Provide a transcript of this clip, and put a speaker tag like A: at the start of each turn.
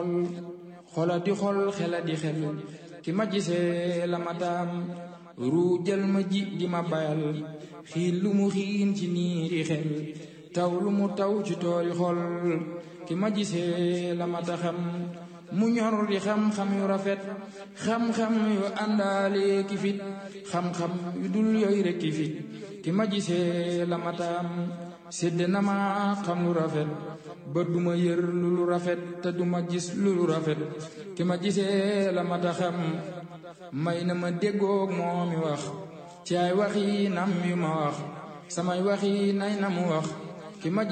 A: xol xola di xol xela di xel ki ma gisee la ma taam ruujal ma ji di ma bayal xiin lu mu xiin ci niiri xel taw lu mu taw ci toori xol ki ma gisee la ma taxam mu ñor di xam-xam yu rafet xam-xam yu àndaale ki fit xam-xam yu dul yooyu rek ki fit ki ma gisee la ma taam sédd na ma xam lu rafet ba duma yër lu lu rafet te duma gis lu lu rafet ki ma gisee la ma taxam may na ma déggoog moo mi wax ci ay waxi nam yu ma wax samay waxi nay na mu wax ki ma